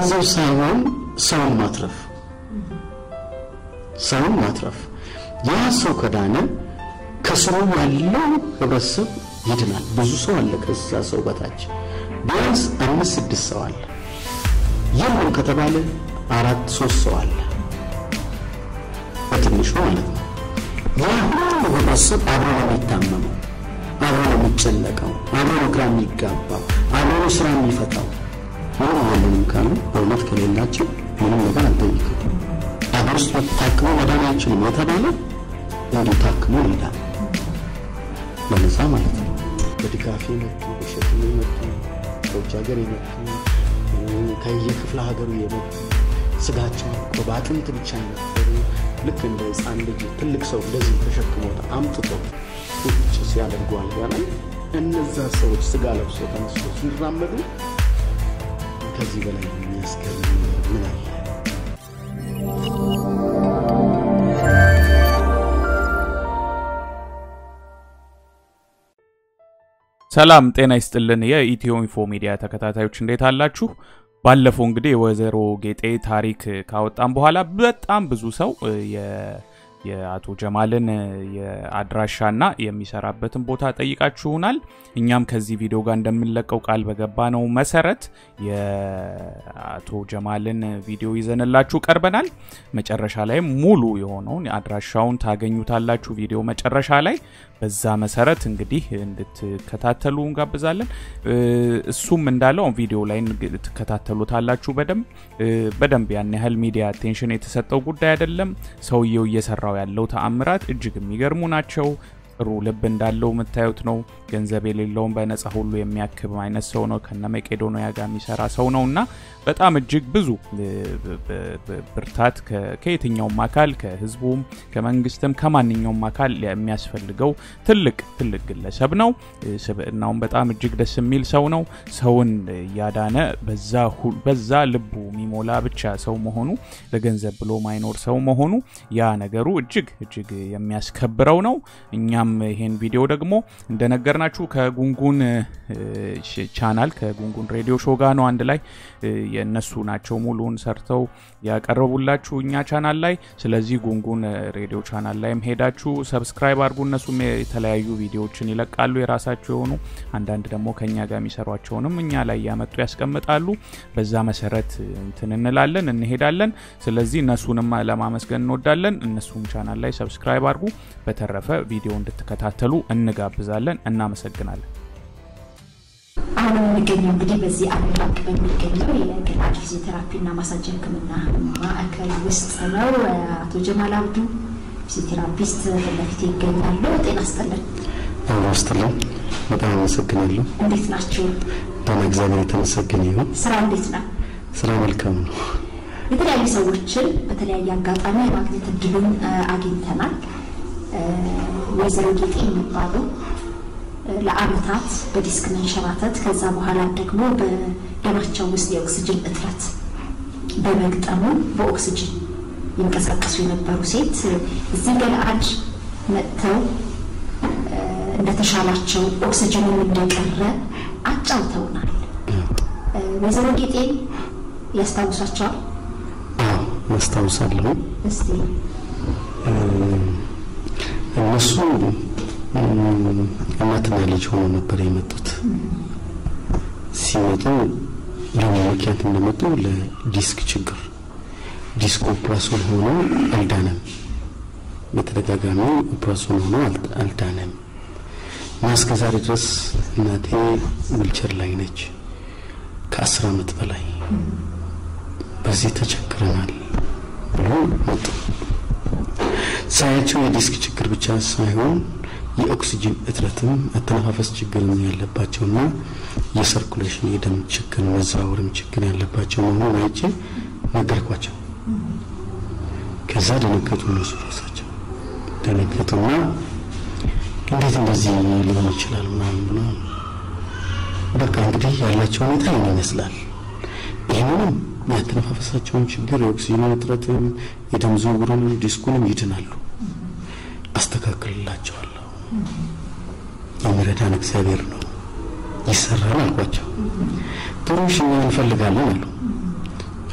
ገንዘብ ሳይሆን ሰውን ማትረፍ ሰውን ማትረፍ ያ ሰው ከዳነ ከስሩ ያለው ህብረተሰብ ይድናል። ብዙ ሰው አለ ከዛ ሰው በታች ቢያንስ አምስት ስድስት ሰው አለ። የለም ከተባለ አራት ሶስት ሰው አለ በትንሹ ማለት ነው። ያ ሁሉ ህብረተሰብ አብሮ ነው የሚታመመው፣ አብሮ ነው የሚጨነቀው፣ አብሮ ነው ግራ የሚጋባው፣ አብሮ ነው ስራ የሚፈታው። ምንም የለንም ካሉ በእውነት ከሌላቸው ምንም ነገር አልጠይቅም። አገር ውስጥ ታክሞ መዳን አይችልም የተባለ እንዲሁ ታክሞ ይሄዳል በነፃ ማለት ነው። በድጋፍ የመጡ በሸክም የመጡ ከውጭ ሀገር የመጡ ከየክፍለ ሀገሩ የመጡ ስጋቸው አልቆ በአጥንት ብቻ የነበሩ ልክ እንደ ህፃን ልጅ ትልቅ ሰው እንደዚህ ተሸክሞት አምጥቶ ቁጭ ሲያደርጉ አልጋ ላይ እነዛ ሰዎች ስጋ ለብሶ ተነስቶ ሲራመዱ ከዚህ በላይ የሚያስገርም ምን አለ? ሰላም ጤና ይስጥልን። የኢትዮ ኢንፎ ሚዲያ ተከታታዮች እንዴት አላችሁ? ባለፈው እንግዲህ የወይዘሮ ጌጤ ታሪክ ካወጣም በኋላ በጣም ብዙ ሰው የአቶ ጀማልን የአድራሻና የሚሰራበትን ቦታ ጠይቃችሁናል። እኛም ከዚህ ቪዲዮ ጋር እንደምንለቀው ቃል በገባ ነው መሰረት የአቶ ጀማልን ቪዲዮ ይዘንላችሁ ቀርበናል። መጨረሻ ላይ ሙሉ የሆነውን አድራሻውን ታገኙታላችሁ ቪዲዮ መጨረሻ ላይ። በዛ መሰረት እንግዲህ እንድትከታተሉ እንጋብዛለን። እሱም እንዳለው ቪዲዮ ላይ ትከታተሉታላችሁ በደንብ በደንብ ያን ያህል ሚዲያ አቴንሽን የተሰጠው ጉዳይ አይደለም። ሰውየው እየሰራው ያለው ተአምራት እጅግ የሚገርሙ ናቸው። ጥሩ ልብ እንዳለው የምታዩት ነው። ገንዘብ የሌለውን በነፃ ሁሉ የሚያክም አይነት ሰው ነው። ከነ መቄዶንያ ጋር የሚሰራ ሰው ነው እና በጣም እጅግ ብዙ ብርታት ከየትኛውም አካል ከህዝቡም፣ ከመንግስትም ከማንኛውም አካል የሚያስፈልገው ትልቅ ትልቅ ግለሰብ ነው። ስብዕናውን በጣም እጅግ ደስ የሚል ሰው ነው። ሰውን እያዳነ በዛ ልቡ የሚሞላ ብቻ ሰው መሆኑ ለገንዘብ ብሎ ማይኖር ሰው መሆኑ ያ ነገሩ እጅግ እጅግ የሚያስከብረው ነው። እኛም ይሄን ቪዲዮ ደግሞ እንደነገርናችሁ ከጉንጉን ቻናል ከጉንጉን ሬዲዮ ሾው ጋር ነው አንድ ላይ የእነሱ ናቸው ሙሉን ሰርተው ያቀረቡላችሁ እኛ ቻናል ላይ። ስለዚህ ጉንጉን ሬዲዮ ቻናል ላይም ሄዳችሁ ሰብስክራይብ አድርጉ። እነሱም የተለያዩ ቪዲዮዎችን ይለቃሉ የራሳቸው የሆኑ አንዳንድ ደግሞ ከኛ ጋር የሚሰሯቸውንም እኛ ላይ ያመጡ ያስቀምጣሉ። በዛ መሰረት እንትን እንላለን እንሄዳለን። ስለዚህ እነሱንም ለማመስገን እንወዳለን። እነሱም ቻናል ላይ ሰብስክራይብ አድርጉ። በተረፈ ቪዲዮ እንድትከታተሉ እንጋብዛለን። እናመሰግናለን። አሁን የምንገኘው እንግዲህ በዚህ ዓለም ባንክ በሚገኘው የገላጭ ፊዚዮቴራፒና ማሳጅ ሕክምና ማዕከል ውስጥ ነው። አቶ ጀማል አብዱ ፊዚዮቴራፒስት ፊት ለፊት ይገኛሉ። ጤና ይስጥልን። ጤና ይስጥልን። በጣም አመሰግናለሁ። እንዴት ናችሁ? ደህና፣ እግዚአብሔር የተመሰገነ ይሁን። ስራ እንዴት ነው? ስራ መልካም ነው። የተለያዩ ሰዎችን በተለያየ አጋጣሚ የማግኘት እድሉን አግኝተናል። ወይዘሮ ጌጤ የሚባሉ ለአመታት በዲስክ መንሸራተት ከዛ በኋላ ደግሞ በደማቸው ውስጥ የኦክስጅን እጥረት በመግጠሙ በኦክስጅን ይንቀሳቀሱ የነበሩ ሴት እዚህ ገለአድ መጥተው እንደተሻላቸው ኦክስጅኑም እንደቀረ አጫውተውናል። ወይዘሮ ጌጤን ያስታውሷቸዋል? አዎ ያስታውሳለሁ። እስቲ እነሱ እናትና ልጅ ሆኖ ነበር የመጡት። ሲመጡ ለምን ምክንያት እንደመጡ ለዲስክ ችግር ዲስክ ኦፕራሲዮን ሆኖ አልዳነም። በተደጋጋሚ ኦፕራሲዮን ሆኖ አልዳነም እና እስከ ዛሬ ድረስ እናቴ ዊልቸር ላይ ነች። ከአስር አመት በላይ በዚህ ተቸግረናል ብሎ መጡ። ሳያቸው የዲስክ ችግር ብቻ ሳይሆን የኦክሲጅን እጥረትም አተነፋፈስ ችግርም ያለባቸውና የሰርኩሌሽን የደም ችግር መዘዋወርም ችግር ያለባቸው መሆኑን አይቼ ነገርኳቸው። ከዛ ደነገጡ። እነሱ ራሳቸው ደነገጡና እንዴት እንደዚህ ሊሆን ይችላል ምናምን ብሎ በቃ እንግዲህ ያላቸው ሁኔታ ይህን ይመስላል። ይህንንም ያተነፋፈሳቸውን ችግር የኦክሲጅን እጥረትም የደም ዝውውሩንም ዲስኩንም ይድናሉ፣ አስተካክልላቸዋለሁ። የሚረዳን እግዚአብሔር ነው፣ ይሰራል አልኳቸው። ጥሩ እሺ እኛ እንፈልጋለን አሉ።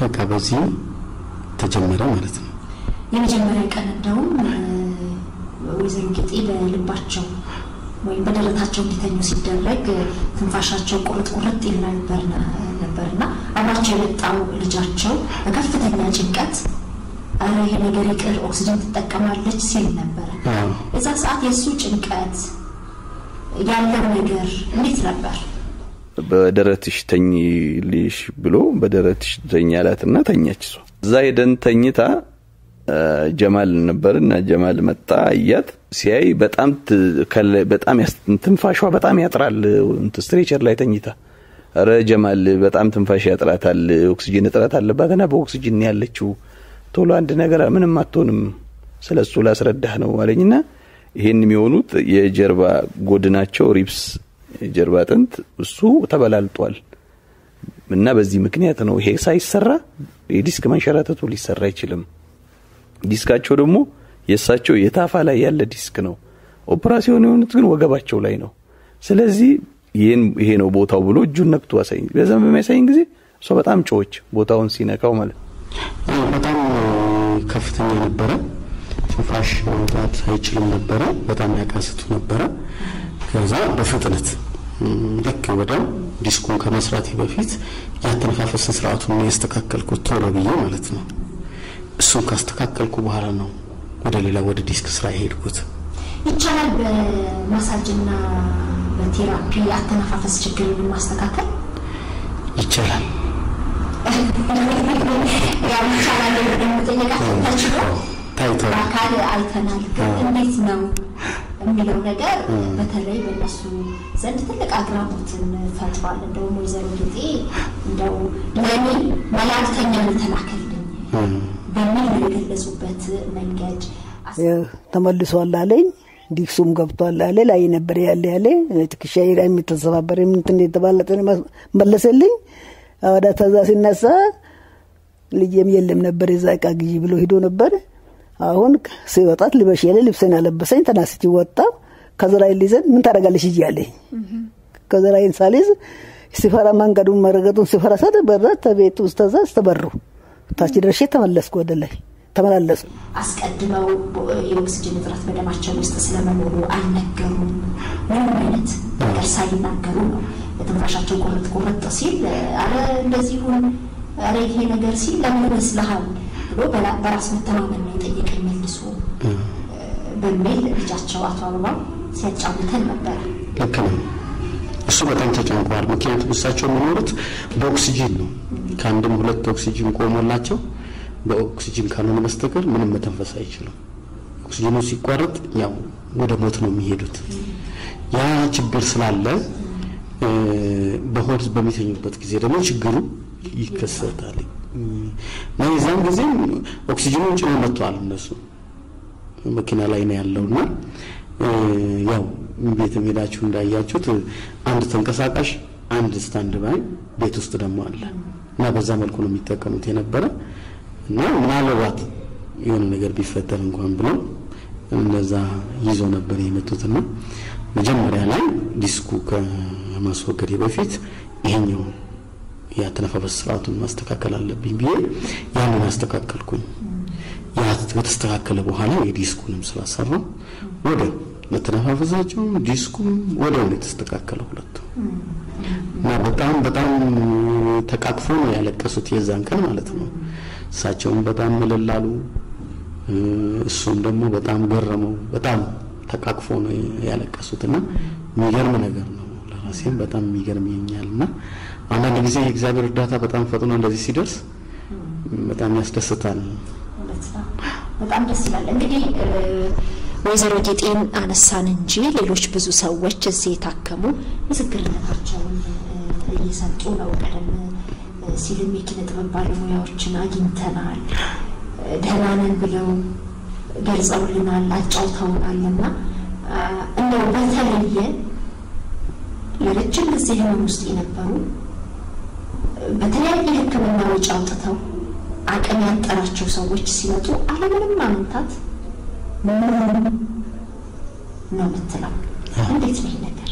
በቃ በዚህ ተጀመረ ማለት ነው። የመጀመሪያ ቀን እንደውም ወይዘሮ ጌጤ በልባቸው ወይም በደረታቸው እንዲተኙ ሲደረግ ትንፋሻቸው ቁርጥ ቁርጥ ይል ነበርና አብራቸው የመጣው ልጃቸው በከፍተኛ ጭንቀት ኧረ ይሄ ነገር ይቅር ኦክሲጅን ትጠቀማለች ሲል ነበረ። እዛ ሰዓት የእሱ ጭንቀት ያለው ነገር እንዴት ነበር? በደረትሽ ተኝልሽ ብሎ በደረትሽ ተኝ አላትና ተኛች። እሷ እዛ ሄደን ተኝታ ጀማል ነበር እና ጀማል መጣ አያት። ሲያይ በጣም በጣም ትንፋሿ በጣም ያጥራል። ስትሬቸር ላይ ተኝታ ኧረ ጀማል በጣም ትንፋሽ ያጥራታል፣ ኦክሲጅን እጥረት አለባትና በኦክሲጅን ያለችው ቶሎ አንድ ነገር ምንም አትሆንም፣ ስለ እሱ ላስረዳህ ነው አለኝና ይሄን የሚሆኑት የጀርባ ጎድናቸው ሪፕስ የጀርባ አጥንት እሱ ተበላልጧል እና በዚህ ምክንያት ነው ይሄ ሳይሰራ የዲስክ መንሸራተቱ ሊሰራ አይችልም። ዲስካቸው ደግሞ የእሳቸው የታፋ ላይ ያለ ዲስክ ነው። ኦፕራሲዮን የሆኑት ግን ወገባቸው ላይ ነው። ስለዚህ ይሄ ነው ቦታው ብሎ እጁን ነክቶ አሳይኝ። በዛ በሚያሳይኝ ጊዜ እሷ በጣም ጮች ቦታውን ሲነካው ማለት በጣም ከፍተኛ ነበረ። ትንፋሽ ማውጣት አይችልም ነበረ። በጣም ያቃስቱ ነበረ። ከዛ በፍጥነት ልክ ወዲያው ዲስኩን ከመስራቴ በፊት ያተነፋፈስን ስርዓቱን ያስተካከልኩት ቶሎ ብዬ ማለት ነው። እሱን ካስተካከልኩ በኋላ ነው ወደ ሌላ ወደ ዲስክ ስራ የሄድኩት። ይቻላል በማሳጅና በቴራፒ አተነፋፈስ ችግርን ማስተካከል ይቻላል። ያው ይቻላል የምጠየቃቸው ተችሎ ታይቷል። በአካል አይተናል። ግን እንዴት ነው የሚለው ነገር በተለይ በእነሱ ዘንድ ትልቅ አግራሞትን ፈጥሯል። እንደውም ወይዘሮ ጌጤ እንደው ለእኔ መላእክተኛ ተላከልኝ በሚል ነው የገለጹበት መንገድ ተመልሷል አለኝ። ዲክሱም ገብቷል አለ። ላይ ነበር ያለ ያለ ትከሻዬ ላይ የሚተሰባበር እንትን የተባለጠ መለሰልኝ። ወደ ተዛ ሲነሳ ልጄም የለም ነበር የዛ እቃ ግዢ ብሎ ሂዶ ነበር። አሁን ሲወጣት ልበሽ ያለ ልብሴን አለበሰኝ። ተናስቼ ወጣ። ከዘራዬን ሊዘን ምን ታደርጋለሽ ሂጂ አለኝ። ከዘራዬን ሳልይዝ ሲፈራ መንገዱን መረገጡን ሲፈራ ሰት በራ ተቤት ውስጥ ተዛ ስተበሩ ታች ደርሼ ተመለስኩ ወደ ላይ ተመላለሱ። አስቀድመው የኦክስጅን እጥረት በደማቸው ውስጥ ስለመኖሩ አልነገሩም። ምንም አይነት ነገር ሳይናገሩ ነው ትንፋሻቸው ቁርጥ ቁርጥ ሲል አረ እንደዚህ ሁን፣ አረ ይሄ ነገር ሲል ለምን ይመስልሃል ብሎ በራስ መተማመን ነው የጠየቀኝ መልሶ በሚል ልጃቸው አቶ አበባው ሲያጫውተን ነበረ። ልክ ነው። እሱ በጣም ተጨንቋል። ምክንያቱም እሳቸው የሚኖሩት በኦክሲጂን ነው። ከአንድም ሁለት ኦክሲጂን ቆሞላቸው በኦክሲጂን ካልሆነ በስተቀር ምንም መተንፈስ አይችሉም። ኦክሲጂኑ ሲቋረጥ ያው ወደ ሞት ነው የሚሄዱት። ያ ችግር ስላለ በሆድ በሚተኙበት ጊዜ ደግሞ ችግሩ ይከሰታል። እና የዛን ጊዜም ኦክሲጂኑን ጭነው መጥተዋል። እነሱ መኪና ላይ ነው ያለውና ያው ቤት ሄዳችሁ እንዳያችሁት አንድ ተንቀሳቃሽ አንድ ስታንድ ባይ ቤት ውስጥ ደግሞ አለ እና በዛ መልኩ ነው የሚጠቀሙት የነበረ እና ምናልባት የሆነ ነገር ቢፈጠር እንኳን ብለው እነዛ ይዞ ነበር የመጡትና መጀመሪያ ላይ ዲስኩ ከማስወገዴ በፊት ይሄኛው የአተነፋፈስ ስርዓቱን ማስተካከል አለብኝ ብዬ ያንን አስተካከልኩኝ። ያ ከተስተካከለ በኋላ የዲስኩንም ስላሰራው ወደ መተነፋፈሳቸውም ዲስኩም ወዲያው ነው የተስተካከለው ሁለቱ እና በጣም በጣም ተቃቅፎ ነው ያለቀሱት የዛን ቀን ማለት ነው። እሳቸውም በጣም ምልላሉ፣ እሱም ደግሞ በጣም ገረመው። በጣም ተቃቅፎ ነው ያለቀሱት እና የሚገርም ነገር ነው። ለራሴም በጣም የሚገርመኛል እና አንዳንድ ጊዜ የእግዚአብሔር እርዳታ በጣም ፈጥኖ እንደዚህ ሲደርስ በጣም ያስደስታል። በጣም ደስ ይላል። እንግዲህ ወይዘሮ ጌጤን አነሳን እንጂ ሌሎች ብዙ ሰዎች እዚህ የታከሙ ምስክርነታቸውን እየሰጡ ነው። ቀደም ሲልም የኪነ ጥበብ ባለሙያዎችን አግኝተናል። ደህና ነን ብለው ገልጸውልናል፣ አጫውተውናል እና እንደው በተለየ ለረጅም ጊዜ ህመም ውስጥ የነበሩ በተለያየ ሕክምና ወጪ አውጥተው አቅም ያጠራቸው ሰዎች ሲመጡ አለምንም ማመንታት ነው የምትለው። እንዴት ነው ይህ ነገር?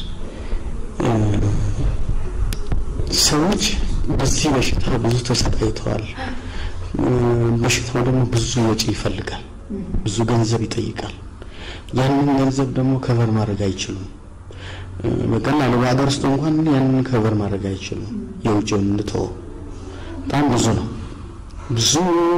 ሰዎች በዚህ በሽታ ብዙ ተሰቃይተዋል። በሽታው ደግሞ ብዙ ወጪ ይፈልጋል፣ ብዙ ገንዘብ ይጠይቃል። ያንን ገንዘብ ደግሞ ከቨር ማድረግ አይችሉም። በቀላሉ በሀገር ውስጥ እንኳን ያንን ከቨር ማድረግ አይችሉም። የውጭውን እንተወው፣ በጣም ብዙ ነው። ብዙ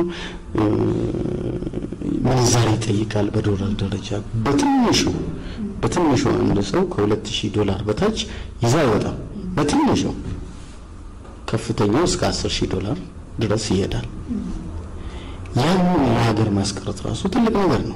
ምንዛሪ ይጠይቃል። በዶላር ደረጃ በትንሹ በትንሹ አንድ ሰው ከሁለት ሺህ ዶላር በታች ይዛ አይወጣም። በትንሹ ከፍተኛው እስከ አስር ሺህ ዶላር ድረስ ይሄዳል። ያንን ለሀገር ማስቀረት ራሱ ትልቅ ነገር ነው።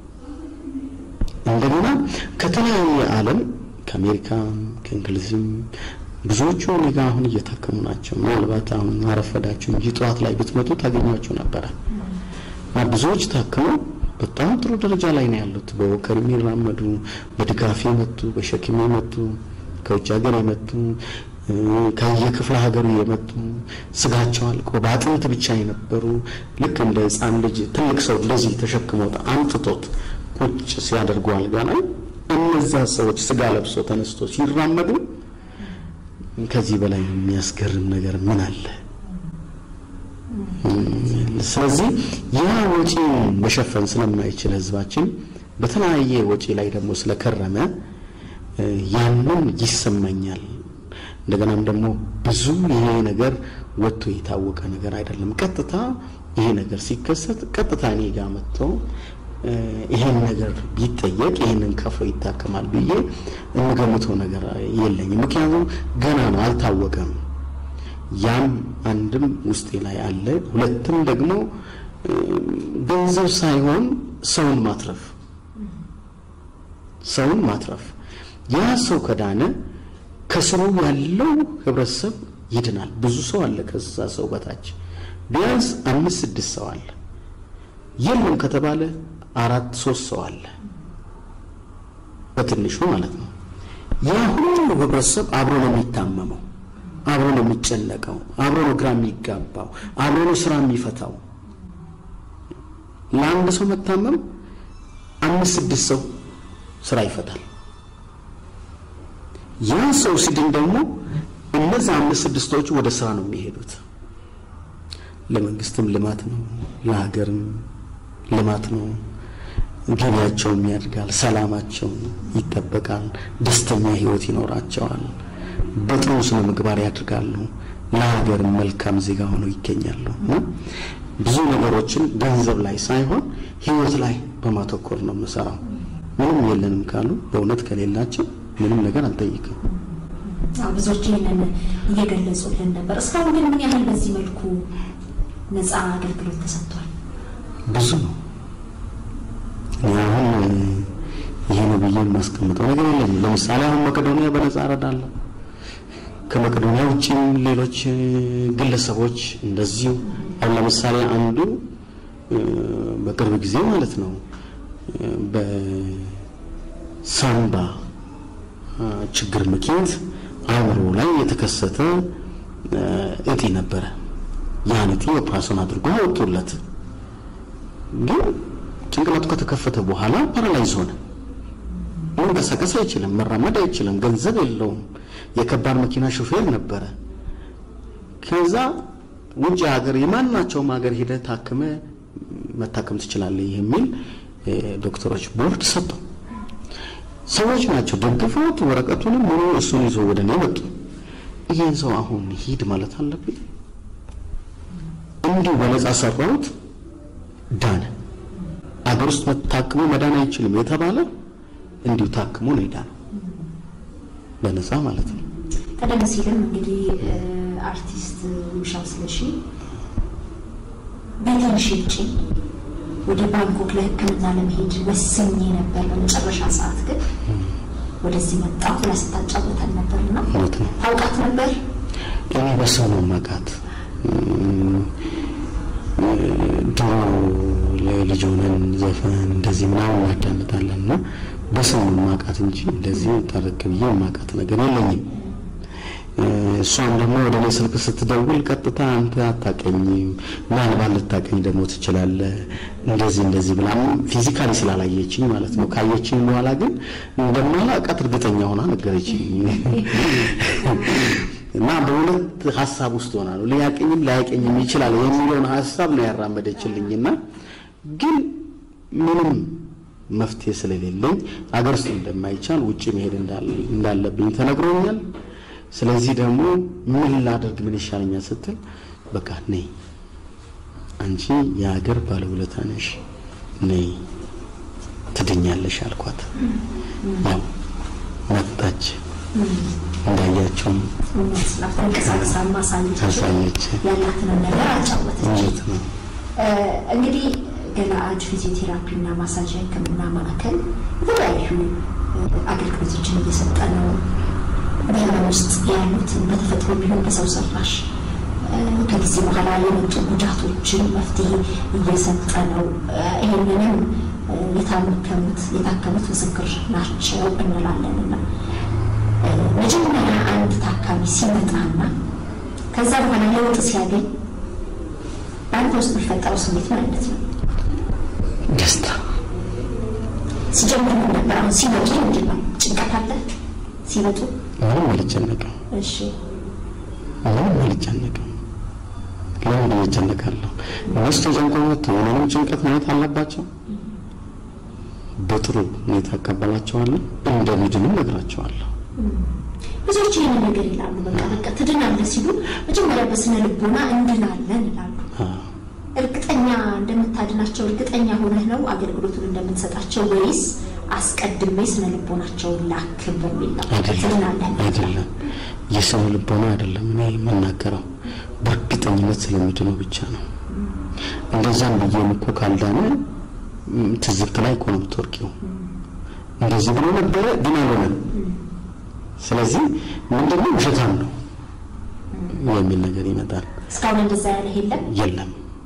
እንደገና ከተለያየ ዓለም ከአሜሪካም ከእንግሊዝም ብዙዎቹ እኔ ጋ አሁን እየታከሙ ናቸው። ምናልባት አሁን አረፈዳችሁ እንጂ ጠዋት ላይ ብትመጡ ታገኟቸው ነበረ እና ብዙዎች ታክመው በጣም ጥሩ ደረጃ ላይ ነው ያሉት። በወከር የሚራመዱ በድጋፍ የመጡ በሸክም የመጡ ከውጭ ሀገር የመጡ ከየክፍለ ሀገሩ የመጡ ስጋቸው አልቆ በአጥንት ብቻ የነበሩ ልክ እንደ ሕፃን ልጅ ትልቅ ሰው እንደዚህ ተሸክሞት አምጥቶት ቁጭ ሲያደርጉ አልጋ ላይ እነዛ ሰዎች ስጋ ለብሶ ተነስቶ ሲራመዱ ከዚህ በላይ የሚያስገርም ነገር ምን አለ? ስለዚህ ያ ወጪ መሸፈን ስለማይችል ህዝባችን በተለያየ ወጪ ላይ ደግሞ ስለከረመ ያንን ይሰማኛል። እንደገናም ደግሞ ብዙ ይሄ ነገር ወጥቶ የታወቀ ነገር አይደለም። ቀጥታ ይሄ ነገር ሲከሰት ቀጥታ እኔ ጋር መጥቶ ይሄን ነገር ቢጠየቅ ይሄንን ከፍሎ ይታከማል ብዬ የምገምተው ነገር የለኝም። ምክንያቱም ገና ነው፣ አልታወቀም። ያም አንድም ውስጤ ላይ አለ፣ ሁለትም ደግሞ ገንዘብ ሳይሆን ሰውን ማትረፍ ሰውን ማትረፍ ያ ሰው ከዳነ ከስሩ ያለው ህብረተሰብ ይድናል። ብዙ ሰው አለ ከዛ ሰው በታች ቢያንስ አምስት ስድስት ሰው አለ። የለም ከተባለ አራት ሶስት ሰው አለ በትንሹ ማለት ነው። ያ ሁሉ ህብረተሰብ አብሮ ነው የሚታመመው፣ አብሮ ነው የሚጨነቀው፣ አብሮ ነው ግራ የሚጋባው፣ አብሮ ነው ስራ የሚፈታው። ለአንድ ሰው መታመም አምስት ስድስት ሰው ስራ ይፈታል። ያ ሰው ሲድን ደግሞ እነዛ አምስት ስድስቶቹ ወደ ስራ ነው የሚሄዱት። ለመንግስትም ልማት ነው፣ ለሀገርም ልማት ነው። ገቢያቸውም ያድጋል፣ ሰላማቸው ይጠበቃል፣ ደስተኛ ህይወት ይኖራቸዋል፣ በጥሩ ስነ ምግባር ያድርጋሉ፣ ለሀገርም መልካም ዜጋ ሆነው ይገኛሉ። እና ብዙ ነገሮችን ገንዘብ ላይ ሳይሆን ህይወት ላይ በማተኮር ነው የምሰራው። ምንም የለንም ካሉ በእውነት ከሌላቸው ምንም ነገር አልጠይቅም። ብዙዎች ይህንን እየገለጹልን ነበር። እስካሁን ግን ምን ያህል በዚህ መልኩ ነፃ አገልግሎት ተሰጥቷል? ብዙ ነው። እኔ አሁን ይሄ ነው ብዬ የማስቀምጠው ነገር የለኝም። ለምሳሌ አሁን መቄዶንያ በነፃ እረዳለሁ። ከመቄዶንያ ውጭም ሌሎች ግለሰቦች እንደዚሁ አሁን ለምሳሌ አንዱ በቅርብ ጊዜ ማለት ነው በሳምባ ችግር ምክንያት አእምሮ ላይ የተከሰተ እጢ ነበረ። ያን እጢ ኦፕራሽን አድርጎ አወጡለት። ግን ጭንቅላቱ ከተከፈተ በኋላ ፓራላይዝ ሆነ። መንቀሳቀስ አይችልም፣ መራመድ አይችልም፣ ገንዘብ የለውም። የከባድ መኪና ሹፌር ነበረ። ከዛ ውጭ ሀገር የማናቸውም ሀገር ሄደ ታክመ መታከም ትችላለህ የሚል ዶክተሮች ቦርድ ሰጠው። ሰዎች ናቸው ደግፈውት ወረቀቱንም ሆኖ እሱን ይዞ ወደ እኔ መጡ። ይሄን ሰው አሁን ሂድ ማለት አለብኝ? እንዲሁ በነፃ ሰራሁት፣ ዳነ። አገር ውስጥ ታክሞ መዳን አይችልም የተባለ እንዲሁ ታክሞ ነው የዳነው፣ በነፃ ማለት ነው። ቀደም ሲልም እንግዲህ አርቲስት ውብሻው ስለሺ ቤቴን ሽጬ ወደ ባንኮክ ለሕክምና ለመሄድ ወስኜ ነበር። በመጨረሻ ሰዓት ግን ወደዚህ መጣሁ ብላ ስታጫወተን ነበርና እውነት ነው። ታውቃት ነበር? እኔ በሰው ነው ማቃት ድሮ ለልጅ ሆነን ዘፈን እንደዚህ ምናምን እናዳምጣለን እና በሰው ነው ማቃት እንጂ እንደዚህ ጠረቅ ብዬ ማቃት ነገር የለኝም። እሷም ደግሞ ወደ እኔ ስልክ ስትደውል ቀጥታ አንተ አታቀኝም፣ ምናልባት ልታቀኝ ደግሞ ትችላለህ እንደዚህ እንደዚህ ብላ ፊዚካሊ ስላላየችኝ ማለት ነው። ካየችኝ በኋላ ግን እንደማላውቃት እርግጠኛ ሆና ነገረችኝ። እና በሁለት ሀሳብ ውስጥ ሆናለሁ። ሊያቀኝም ላያቀኝም ይችላል የሚለውን ሀሳብ ነው ያራመደችልኝና ግን ምንም መፍትሄ ስለሌለኝ አገር ውስጥ እንደማይቻል ውጭ መሄድ እንዳለብኝ ተነግሮኛል። ስለዚህ ደግሞ ምን ላደርግ ምን ይሻለኛል ስትል በቃ ነይ አንቺ የሀገር ባለውለታ ነሽ፣ ነይ ትድኛለሽ አልኳት። ያው መጣች። እንዳያቸውም ተንቀሳቅሳ ማሳየች አሳየች። ያላትን ነገር አጫወተች። እውነት ነው። እንግዲህ ገላአድ ፊዚዮቴራፒ እና ማሳጅ ሕክምና ማዕከል የተለያዩ አገልግሎቶችን እየሰጠ ነው። በህመም ውስጥ ያሉትን በተፈጥሮ ቢሆን በሰው ሰራሽ ከጊዜ በኋላ የመጡ ጉዳቶችን መፍትሄ እየሰጠ ነው። ይህንንም የታመከሙት የታከሙት ምስክር ናቸው እንላለንና መጀመሪያ አንድ ታካሚ ሲመጣና ከዛ በኋላ ለውጥ ሲያገኝ በአንተ ውስጥ የሚፈጠረው ስሜት ምን አይነት ነው? ደስታ ሲጀምር ምን ነበር? አሁን ሲመጡ ምንድን ነው? ጭንቀት አለ ሲመጡ? ምንም አልጨነቅም፣ እሺ ምንም አልጨነቅም። ለምን እጨነቃለሁ? እነሱ ተጨንቀው መጥተው የእኔንም ጭንቀት ማየት አለባቸው። በጥሩ ሁኔታ እቀበላቸዋለሁ፣ እንደሚድኑም እነግራቸዋለሁ። ብዙዎች ይህን ነገር ይላሉ። በቃ በቃ ትድናለህ ሲሉ መጀመሪያ በስነ ልቦና እንድናለን ይላሉ። አዎ። እርግጠኛ እንደምታድናቸው እርግጠኛ ሆነህ ነው አገልግሎቱን እንደምትሰጣቸው ወይስ አስቀድሜ ስነ ልቦናቸውን ላክም በሚል ነው? ትድናለህ አይደለም አይደለም፣ የሰው ልቦና አይደለም እኔ የምናገረው በእርግጠኝነት ስለሚድነው ብቻ ነው። እንደዛም ብዬም እኮ ካልዳነ ም፣ ትዝብት ላይ እኮ ነው የምትወርቂው። እንደዚህ ብሎ ነበረ ግን አልሆነም። ስለዚህ ምንድነው ውሸታም ነው የሚል ነገር ይመጣል። እስካሁን እንደዛ ያለህ የለም? የለም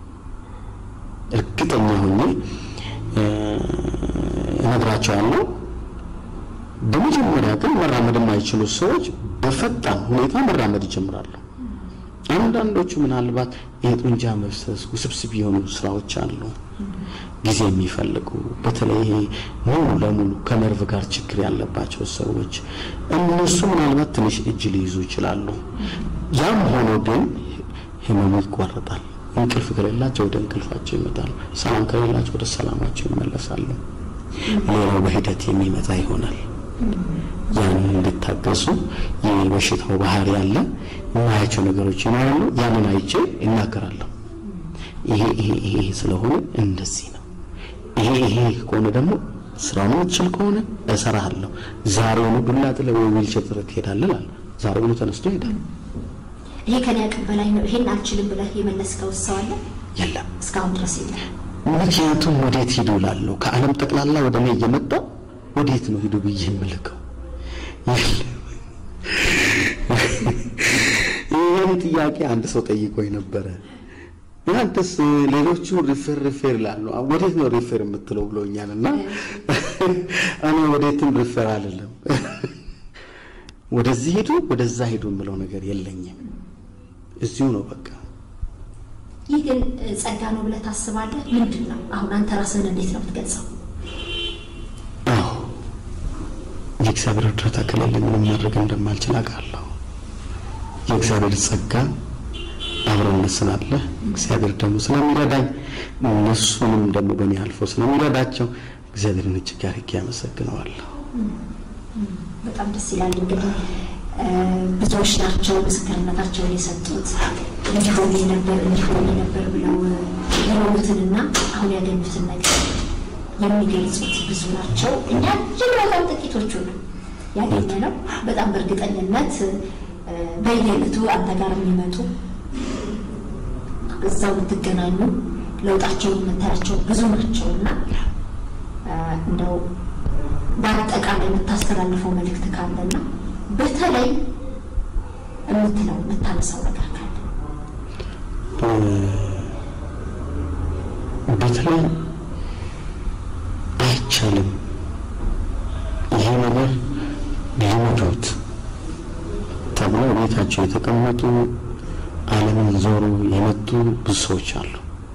እርግጠኛ ሆኜ እ፣ እነግራቸዋለሁ። በመጀመሪያ ግን መራመድ የማይችሉ ሰዎች በፈጣን ሁኔታ መራመድ ይጀምራሉ። አንዳንዶቹ ምናልባት የጡንቻ መፍሰስ ውስብስብ የሆኑ ስራዎች አሉ፣ ጊዜ የሚፈልጉ በተለይ ይሄ ሙሉ ለሙሉ ከነርቭ ጋር ችግር ያለባቸው ሰዎች እነሱ ምናልባት ትንሽ እጅ ሊይዙ ይችላሉ። ያም ሆኖ ግን ህመሙ ይቋረጣል። እንቅልፍ ከሌላቸው ወደ እንቅልፋቸው ይመጣሉ። ሰላም ከሌላቸው ወደ ሰላማቸው ይመለሳሉ። ሌላው በሂደት የሚመጣ ይሆናል። ያንን እንድታገሱ የበሽታው ባህሪ ያለ የማያቸው ነገሮች ይኖራሉ። ያንን አይቼ እናገራለሁ። ይሄ ይሄ ይሄ ስለሆነ እንደዚህ ነው። ይሄ ይሄ ከሆነ ደግሞ ስራውን የምትችል ከሆነ እሰራሃለሁ። ዛሬውኑ ዱላ ጥለህ ወይ ዊልቸር ጥለህ ትሄዳለህ እላለሁ። ዛሬውኑ ተነስቶ ይሄዳል። ይሄ ከኔ አቅም በላይ ነው፣ ይሄን አልችልም ብለህ የመለስከው ሰው አለ? የለም እስካሁን ድረስ የለም። ምክንያቱም ወዴት ሂዱ እላለሁ። ከዓለም ጠቅላላ ወደ እኔ እየመጣ ወዴት ነው ሂዱ ብዬ የምልከው? የለም። ይህን ጥያቄ አንድ ሰው ጠይቆኝ ነበረ። እናንተስ ሌሎቹ ሪፌር ሪፌር ይላሉ፣ ወዴት ነው ሪፌር የምትለው ብሎኛል። እና እኔ ወዴትም ሪፌር አልልም። ወደዚህ ሂዱ ወደዛ ሂዱ የምለው ነገር የለኝም። እዚሁ ነው በቃ። ይህ ግን እ፣ ጸጋ ነው ብለህ ታስባለህ? ምንድን ነው አሁን አንተ ራስህን እንዴት ነው የምትገልጸው? አዎ የእግዚአብሔር እርዳታ ከሌለ ምንም ማድረግ እንደማልችል አውቃለሁ። የእግዚአብሔር ጸጋ አብሮነት ስላለ እግዚአብሔር ደግሞ ስለሚረዳኝ እነሱንም ደግሞ በእኔ አልፎ ስለሚረዳቸው እግዚአብሔርን እጅግ አድርጌ ያመሰግነዋለሁ። በጣም ደስ ይላል። እንግዲህ እ፣ ብዙዎች ናቸው ምስክርነታቸውን የሰጡት እንዲሆን ነበር እንዲሆን ነበር ብለው የሆኑትንና አሁን ያገኙትን ነገር የሚገልጹት ብዙ ናቸው። እኛ እጅግ በጣም ጥቂቶቹ ነው ያገኘ ነው። በጣም በእርግጠኝነት እ፣ በየዕለቱ አንተ ጋር የሚመጡ እዛው የምትገናኙ ለውጣቸውን የምታያቸው ብዙ ናቸው እና እ፣ እንደው በአጠቃላይ የምታስተላልፈው መልእክት ካለና በተለይ የምትለው የምታነሳው ነገር ካለ በተለይ አይቻልም ይሄ ነገር ሊመዱት ተብሎ ቤታቸው የተቀመጡ ዓለምን ዞሩ የመጡ ብዙ ሰዎች አሉ።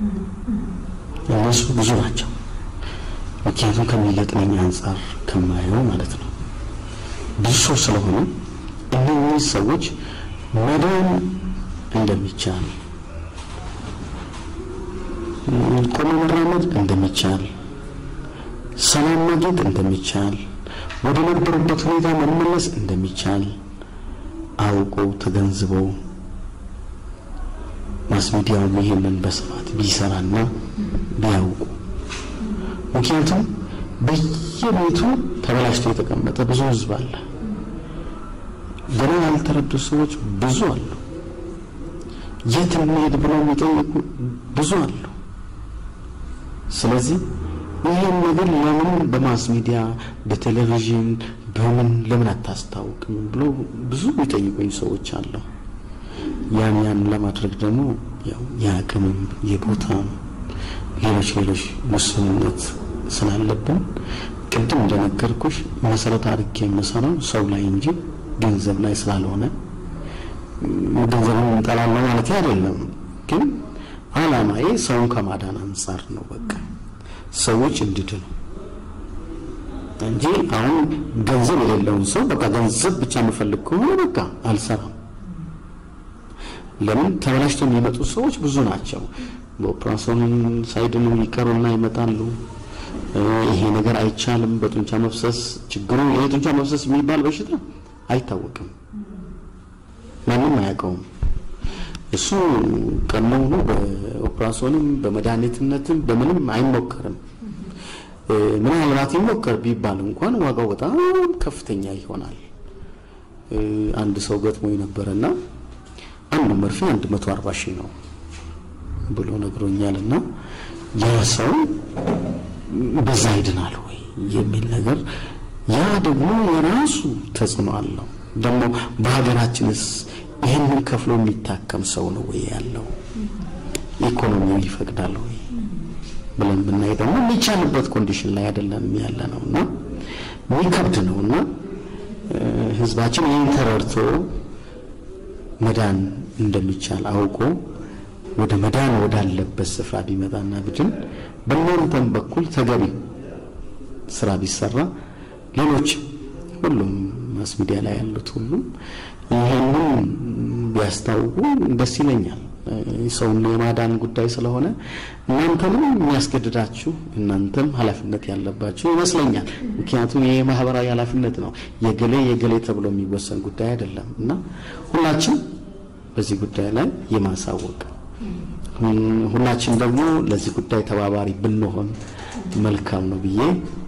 እነሱ ብዙ ናቸው። ምክንያቱም ከሚገጥመኝ አንጻር ከማየው ማለት ነው ብዙ ሰው ስለሆነ እነዚህ ሰዎች መዳን እንደሚቻል ቆሞ መራመድ እንደሚቻል ሰላም ማግኘት እንደሚቻል ወደ ነበሩበት ሁኔታ መመለስ እንደሚቻል አውቀው ተገንዝበው ማስ ሚዲያውም ይሄንን በስፋት ቢሰራና ቢያውቁ ምክንያቱም በየቤቱ ተበላሽቶ የተቀመጠ ብዙ ህዝብ አለ። ገና ያልተረዱ ሰዎች ብዙ አሉ። የት እንሄድ ብለው የሚጠይቁ ብዙ አሉ። ስለዚህ ይህን ነገር ለምን በማስ ሚዲያ በቴሌቪዥን በምን ለምን አታስታውቅም ብሎ ብዙ የሚጠይቁኝ ሰዎች አሉ። ያን ያን ለማድረግ ደግሞ ያው የአቅምም የቦታም ሌሎች ሌሎች ውስንነት ስላለብን ቅድም እንደነገርኩሽ መሰረት አድርጌ የምሰራው ሰው ላይ እንጂ ገንዘብ ላይ ስላልሆነ ገንዘብን እንጠላለን ማለት አይደለም። ግን አላማዬ ሰውን ከማዳን አንጻር ነው። በቃ ሰዎች እንዲድኑ እንጂ አሁን ገንዘብ የሌለውን ሰው በቃ ገንዘብ ብቻ የምፈልግ ከሆነ በቃ አልሰራም። ለምን ተበላሽተው የሚመጡ ሰዎች ብዙ ናቸው። በኦፕራሲዮን ሳይድኑ ይቀሩና ይመጣሉ። ይሄ ነገር አይቻልም፣ በጡንቻ መፍሰስ ችግሩ ይሄ ጡንቻ መፍሰስ የሚባል በሽታ አይታወቅም፣ ማንም አያውቀውም። እሱ ቀድሞውኑ በኦፕራሲዮንም በመድኃኒትነትም በምንም አይሞከርም። ምናልባት ይሞከር ቢባል እንኳን ዋጋው በጣም ከፍተኛ ይሆናል። አንድ ሰው ገጥሞ ነበረና አንዱ መርፌ አንድ መቶ አርባ ሺህ ነው ብሎ ነግሮኛል። እና ያ ሰው በዛ ይድናል ወይ የሚል ነገር ያ ደግሞ የራሱ ተጽዕኖ አለው። ደግሞ በሀገራችንስ ይህንን ከፍሎ የሚታከም ሰው ነው ወይ ያለው? ኢኮኖሚው ይፈቅዳል ወይ ብለን ብናይ ደግሞ የሚቻልበት ኮንዲሽን ላይ አይደለም ያለ ነው እና የሚከብድ ነው እና ህዝባችን ይህን ተረድቶ መዳን እንደሚቻል አውቆ ወደ መዳን ወዳለበት ስፍራ ቢመጣና ብድን በእናንተም በኩል ተገቢ ስራ ቢሰራ ሌሎች ሁሉም ማስ ሚዲያ ላይ ያሉት ሁሉም ይሄንን ቢያስታውቁ ደስ ይለኛል። ሰውን የማዳን ጉዳይ ስለሆነ እናንተንም የሚያስገድዳችሁ እናንተም ኃላፊነት ያለባችሁ ይመስለኛል። ምክንያቱም ይሄ ማህበራዊ ኃላፊነት ነው። የገሌ የገሌ ተብሎ የሚወሰን ጉዳይ አይደለም እና ሁላችን በዚህ ጉዳይ ላይ የማሳወቅ ሁላችን ደግሞ ለዚህ ጉዳይ ተባባሪ ብንሆን መልካም ነው ብዬ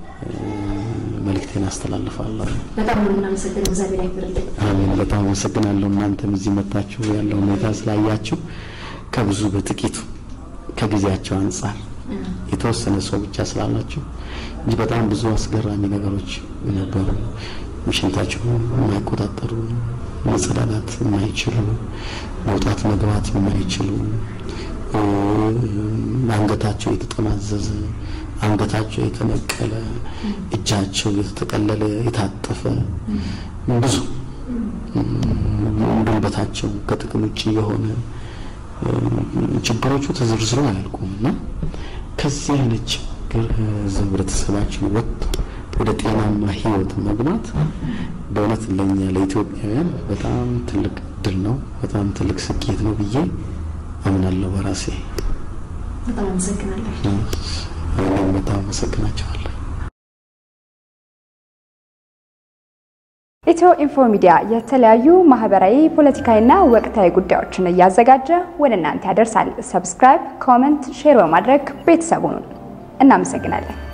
መልእክቴን አስተላልፋለሁ። በጣም ነው የምናመሰግነው። እግዚአብሔር ያክብርልን። አሜን። በጣም አመሰግናለሁ። እናንተም እዚህ መታችሁ ያለው ሁኔታ ስላያችሁ ከብዙ በጥቂቱ ከጊዜያቸው አንጻር የተወሰነ ሰው ብቻ ስላላችሁ እንጂ በጣም ብዙ አስገራሚ ነገሮች ነበሩ። ሽንታቸው የማይቆጣጠሩ መጸዳዳት የማይችሉ መውጣት መግባት የማይችሉ አንገታቸው የተጠማዘዘ አንገታቸው የተነቀለ እጃቸው የተጠቀለለ የታጠፈ ብዙ ጉልበታቸው ከጥቅም ውጭ የሆነ ችግሮቹ ተዘርዝረው አያልቁም እና ከዚህ አይነት ችግር ህብረተሰባችን ወጥቶ ወደ ጤናማ ህይወት መግባት በእውነት ለኛ ለኢትዮጵያውያን በጣም ትልቅ ድል ነው፣ በጣም ትልቅ ስኬት ነው ብዬ አምናለሁ በራሴ። በጣም አመሰግናለሁ። እኔም በጣም አመሰግናቸዋለሁ። ኢትዮ ኢንፎ ሚዲያ የተለያዩ ማህበራዊ፣ ፖለቲካዊና ወቅታዊ ጉዳዮችን እያዘጋጀ ወደ እናንተ ያደርሳል። ሰብስክራይብ፣ ኮመንት፣ ሼር በማድረግ ቤተሰቡን እናመሰግናለን።